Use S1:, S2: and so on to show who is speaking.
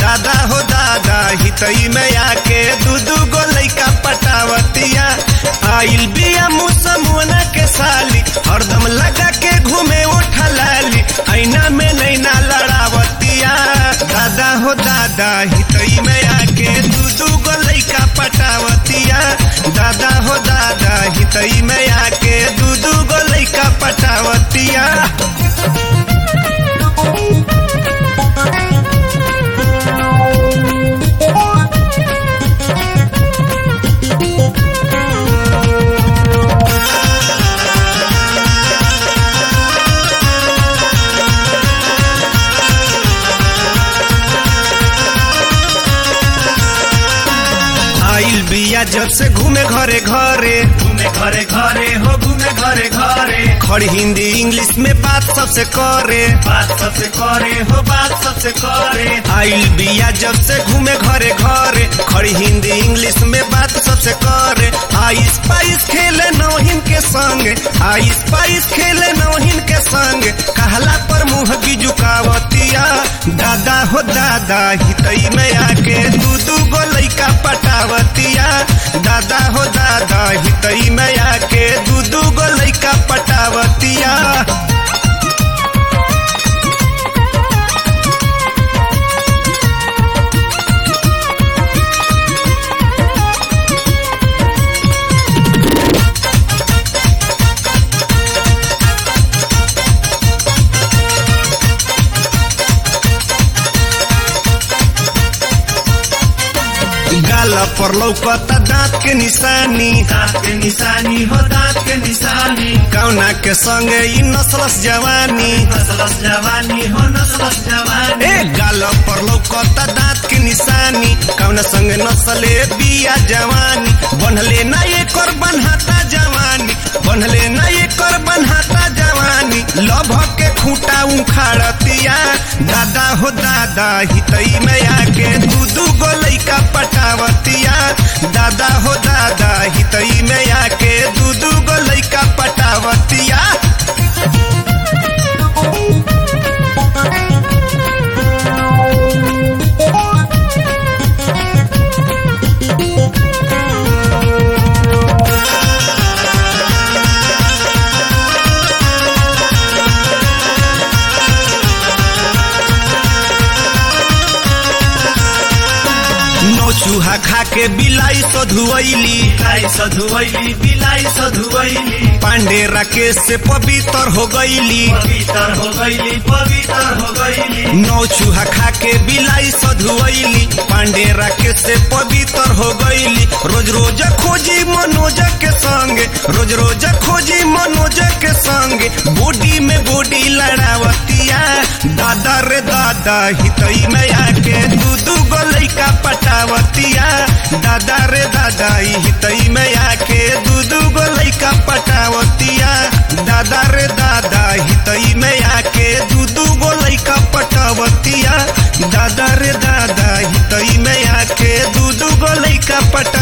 S1: दादा हो दादा हितई में आके दू दू गो लैका पटावतिया आइल बिया मुसमुना के साली हरदम लगा के घूमे उठा लाली ऐना में नैना लड़ावतिया दादा हो दादा हितई में आके दू दू गो लैका पटावतिया दादा हो दादा हितई में आके दू दू गो लैका पटावतिया आइल बिया जब से घूमे घरे घरे
S2: घूमे घरे घरे हो घूमे घरे घरे
S1: खड़ी हिंदी इंग्लिश में बात सबसे करे
S2: बात सबसे करे हो बात सबसे करे
S1: आइल बिया जब से घूमे घरे घरे खड़ी हिंदी इंग्लिश में बात सबसे करे आइस पाइस खेले नौहिन के संग आइस पाइस खेले नौहिन के संग कहला पर मुंह की झुकावतिया दादा हो दादा हितई में आके दू दू गो लैका पटावतिया दादा हो दादा हितई में आके दू दू गो लैका पटावतिया गाल पर लौकता दांत के निशानी
S2: दांत के निशानी हो दांत के निशानी
S1: कौना के संगे ई नसलस जवानी
S2: नसलस जवानी हो नसलस जवानी
S1: ए गाल पर लौकता दांत के निशानी कौना संगे नसले बिया जवानी बनले ना एकर बनहाता जवानी बनले ना एकर बनहाता जवानी लभ के खूंटा उखाड़तिया दादा हो दादा हितई में आके दू दू गो लैका पटावतिया दादा हो दादा हितई में आके दू दू गो लैका पटावतिया नौ चूहा खा के बिलाई सधुआली
S2: बिलाई सधुवैली बिलाई सधुवैली
S1: पांडे राकेश से पवित्र हो गईली
S2: पवित्र हो गईली पवित्र हो गईली
S1: नौ चूहा खा के बिलाई सधुआली पांडे राकेश से पवित्र हो गईली रोज रोज खोजी मनोज के संग रोज रोज खोजी मनोज के संग बॉडी में बॉडी लड़ावतिया दादा रे दादा हितई में आके दू दू गो लैका पटावतिया दादा रे दादा ई हितई में आके दू दू गो लैका पटावतिया दादा रे दादा हितई में आके दू दू गो लैका पटावतिया दादा रे दादा हितई में आके दू दू गो लैका पटा